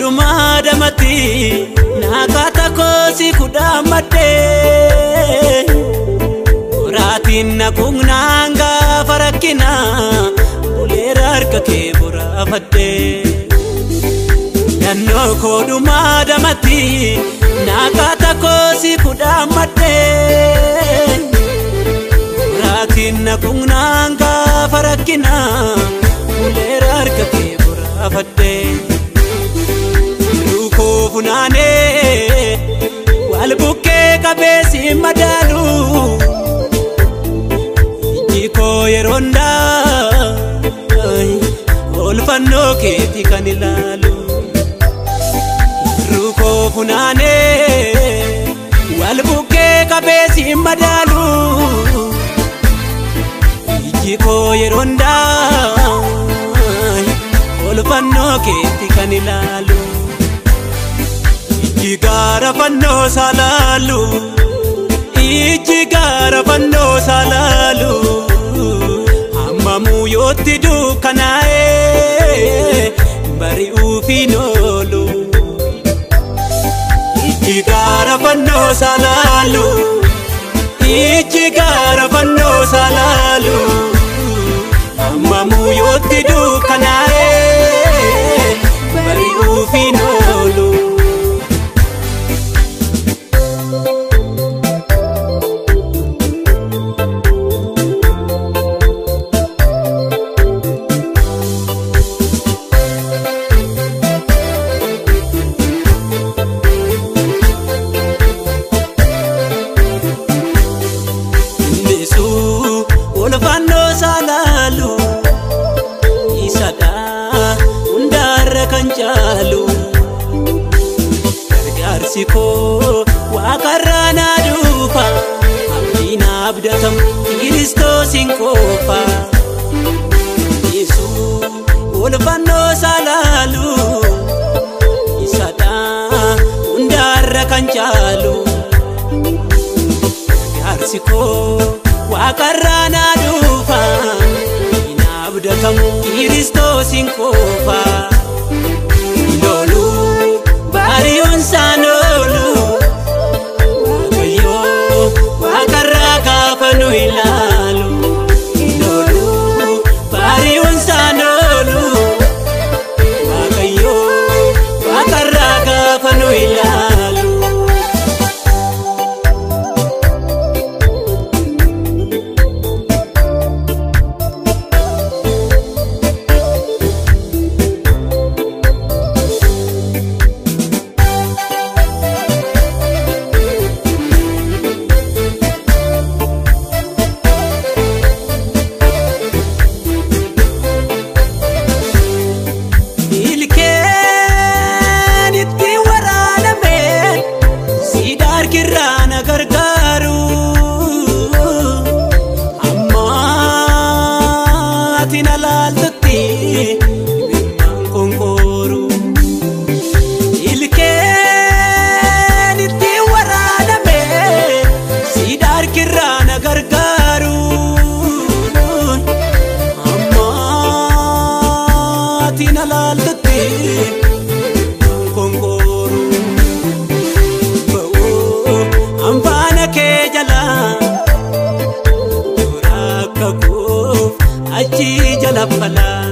dhumaa damatti naakata koosi kudhaan maddee boraatiin naquugnaan gaafa rakkina buleera harka kee boraafadhee Nannoo koo dhumaa damatti naakata koosi kudhaan maddee boraatiin naquugnaan gaafa rakkina buleera harka kee boraafadhee. Lukoo funaanee wal bukkee qabeessi madaalu ijji koo yeroo hundaa oolfannoo keetii kan ilaalu. Lukoo funaanee wal bukkee qabeessi madaalu ijji koo yeroo hundaa oolfannoo keetii kan ilaalu. Ijji gaara fannoo salaalu Ijji gaara fannoo salaalu Hammamuu yootti dukkanaa'ee bari'uuf hin oolu Ijji gaara fannoo salaalu Ijji gaara fannoo salaalu Hammamuu yootti dukkanaa'ee bari'uuf hin oolu. Innisuu olfannoo salaalu isadha hundaarra kan caalu gargaarsi koo waaqarraa naa dhufa abdiin abdatamu kiristoosiin qofa Innisuu olfannoo salaalu isadha hundaarra kan caalu. Gargaarsi koo waaqarraa naa dhufa hin abdatamu kiristoosiin qofa loolu bari'uun isaan oolu waaqayyoo waaqarraa gaafa nu ilaalu loolu bari'uun isaan oolu waaqayyoo waaqarraa gaafa nu ilaalu. Ilkeen itti waraaname siidaa harkirraa na gargaaru amma ati na laaltutti imimmaan konkooru Ilkeen itti waraaname siidaa harkirraa na gargaaru amma ati na laaltutti konkooru ba'oo anfaana kee jala toora akka koof achi jala falaa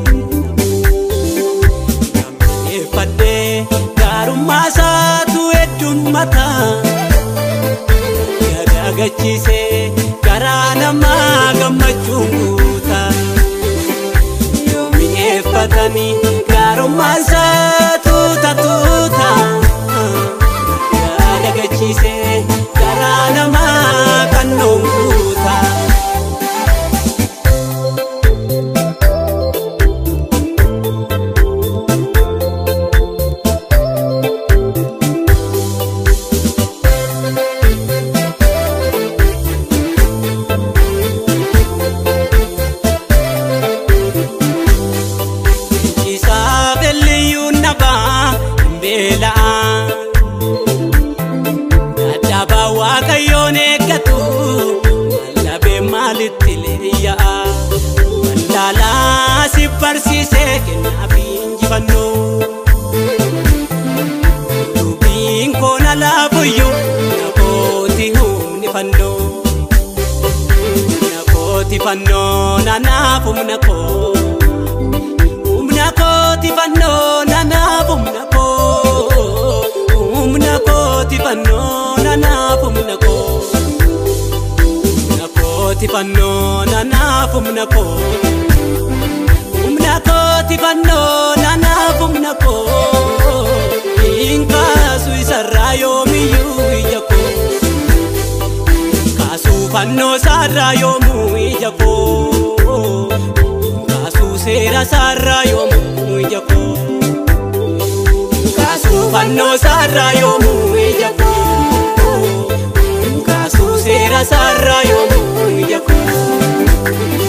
Gammadeeffadhee gaarummaa isaatu heddummataa Gagachiisee garaa namaa gammachuun guutaa Yoo mi'eeffatanii gaarummaa isaa tuuta tuuta Gagachiisee garaa namaa kannoon guutaa Isaaf elliyyuu nabaa hin beela'a. Dadhabaa waaqayyoon eeggatu wallabee maalitti leeyya'a. Wallaalaa si barsiisee kennaa fi injifannoo. fannoo naanaaf humna koo humna kooti fannoo naanaaf humna koo humna kooti fannoo naanaaf humna koo humna kooti fannoo naanaaf humna koo humna kooti fannoo naanaaf humna koo hin kaasu isarraa yoomiyyuu ija koo kaasuu fannoo saarraa yoomuu ija koo kaasuu seera saarraa yoomuu ija koo kaasuu fannoo saarraa yoomuu ija koo kaasuu seera saarraa yoomuu ija koo.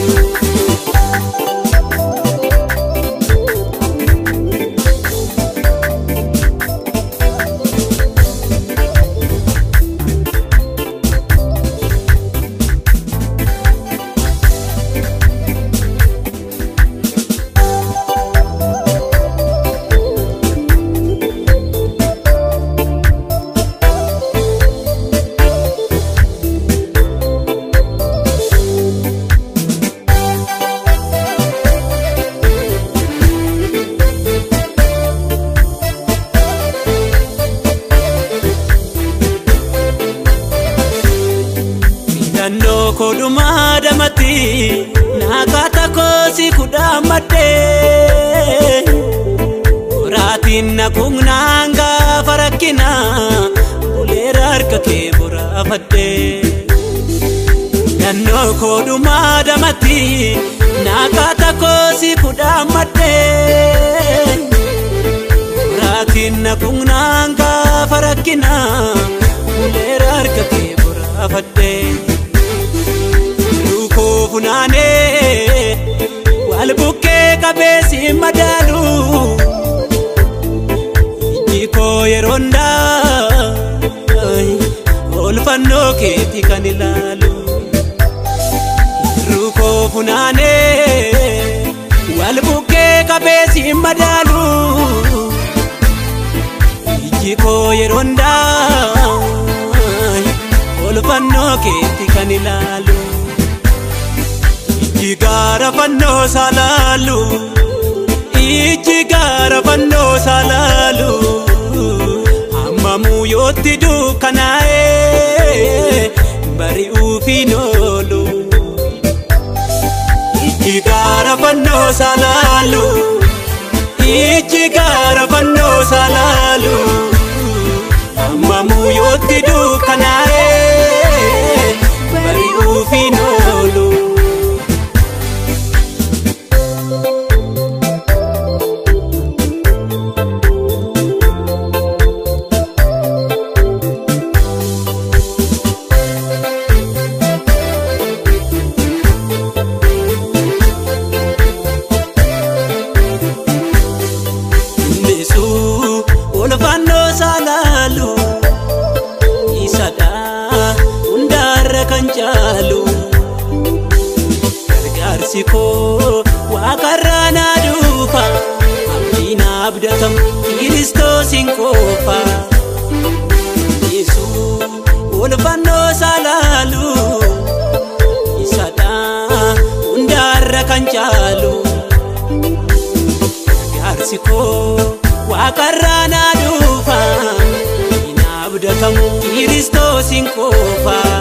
Filannoo koodhumaa damatti naakata koosi kudhaan maddee boraatiin naquugnaan gaafa rakkina buleera harka kee boraafadhee. Filannoo koodhumaa damatti naakata koosi kudhaan maddee boraatiin naquugnaan gaafa rakkina buleera harka kee boraafadhee. Lukoo funaanee wal bukkee qabeessi madaalu ijji koo yeroo hundaa oolfannoo keetii kan ilaalu. Lukoo funaanee wal bukkee qabeessi madaalu ijji koo yeroo hundaa oolfannoo keetii kan ilaalu. Ijji gaara fannoo salaalu Ijji gaara fannoo salaalu Hammamuu yootti dukkanaa'ee bari'uufiin oolu Ijji gaara fannoo salaalu Ijji gaara fannoo salaalu Hammamuu yootti dukkanaa'ee bari'uufiin oolu. Innisu olfannoo salaalu isadha hundaarra kan caalu gargaarsi koo waaqarraa naa dhufa abdiin abdatam kiristoosiin qofa Innisu olfannoo salaalu isadha hundaarra kan caalu. Gargaarsi koo waaqarraa naa dhufa hin abdatamu kiristoosiin qofa.